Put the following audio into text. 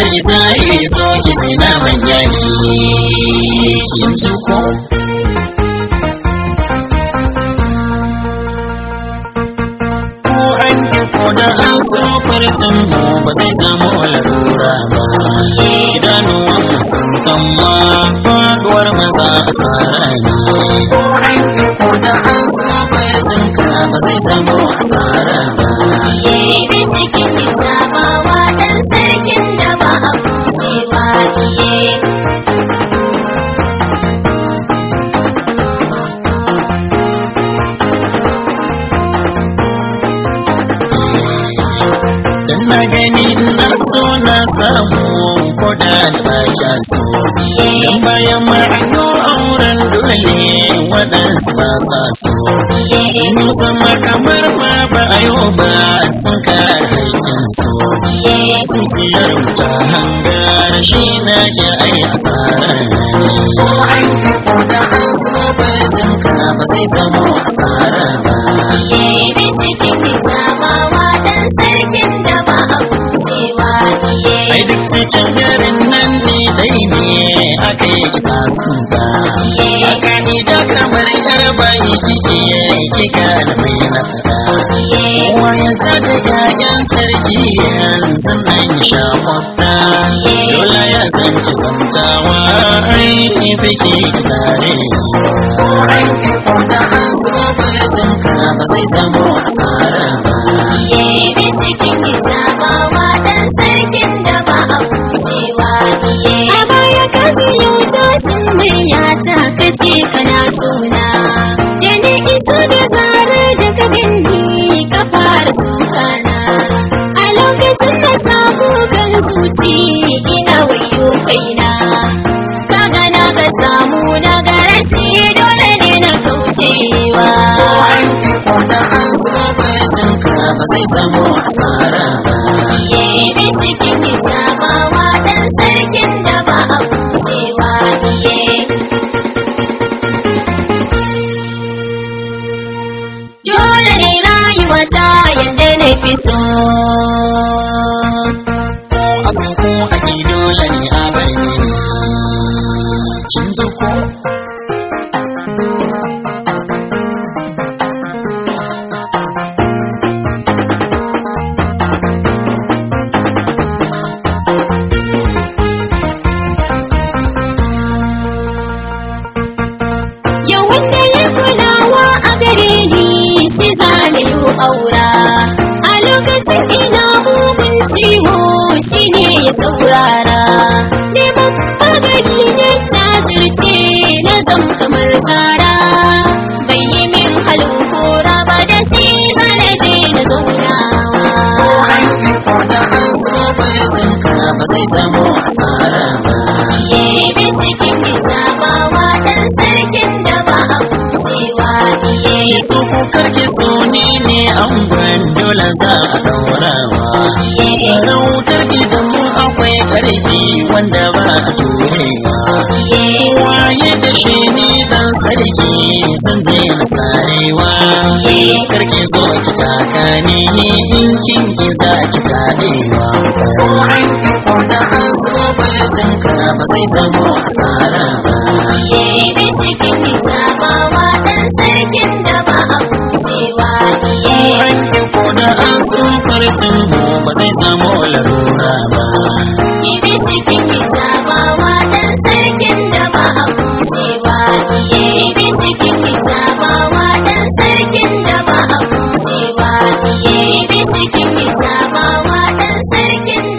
bari zahiri so ki ji na manya ne kin ji ko ko an ki ko da an so farcin mu ba zai samu larura ba idanuwan mu sun kama faduwar maza asara ne ko an ki ko da an so farcin ka ba zai samu asara ba Iye bishikin jabawa ɗan sarkin da ba a kushewa iye. Dan na gani na so na samu ko da ba kya so Dan bayan ma an yi auren dole waɗansu ba sa so Sun yi sama kamar ma ba a yi ba sun kare haƙƙin so Susiyar mu ta hangar shi na ke ai asara ne Ko an yi ko da an so bajin ka ba zai zama asara ba Iye bishikin jabawa ɗan sarkin da ba a kushewa iye. Ai duk cikin garin nan ne dai ne aka yi kisa sun ba. Aka ni da kamar yar bayi kike kika da mai na fada. Kowa ya ta da ƴaƴan sarki yanzu nan sha kwafta. Dole ya san ki zamtawa ai ki fike ki tare. Ko ai ki ko da an so bajin ka ba zai zama asara ba. Iye bishikin jabawa ɗan sarkin da ba a kushewa iye. A baya ka ji yau tashin murya ta kace kana suna. Da ni iso da zarar da ka gani ka fara sukana. A lokacin da samu kan zuci ina wayo kaina. Ka gana ka samu na garashi dole ne na kaucewa. ko da an so bajin ka ba zai zama asara ba. Iye bishikin jabawa ɗan sarkin da ba a kushewa iye. Dole ne rayuwa ta yadda na fi so. Ko a san ko a ki dole ne a bar ni. Kin ji ko? Yau wanda ya kulawa a gare ni shi zane yi aura. A lokacin ina mugun ciwo shi ne ya saurara. Neman magani na jajirce na zam kamar tsara. Bai yi min halin kora ba da shi zane je na zaunawa. Ko da an so bajin ka ba zai zama asara ba. Iye bishikin jabawa ɗan sarkin da ba a kushewa iye. Ki so ko kar ki so ni ne an dole za a daurawa. Sarautar gidanmu akwai ƙarfi wanda ba a turewa. Waye da shi ni dan sarki zan je na sarewa. Karki zo ki taka ni in kin ki za ki tabewa. Ko an ki ko da an so bajin ka ba zai zama asara ba. Iye bishikin jabawa ɗan sarkin da ba a kushewa iye. An ki ko da an so farcin mu ba zai zama larura ba. Iye bishikin jabawa ɗan sarkin da ba a kushewa iye. Iye bishikin jabawa ɗan sarkin da ba a kushewa iye. Iye bishikin jabawa ɗan sarkin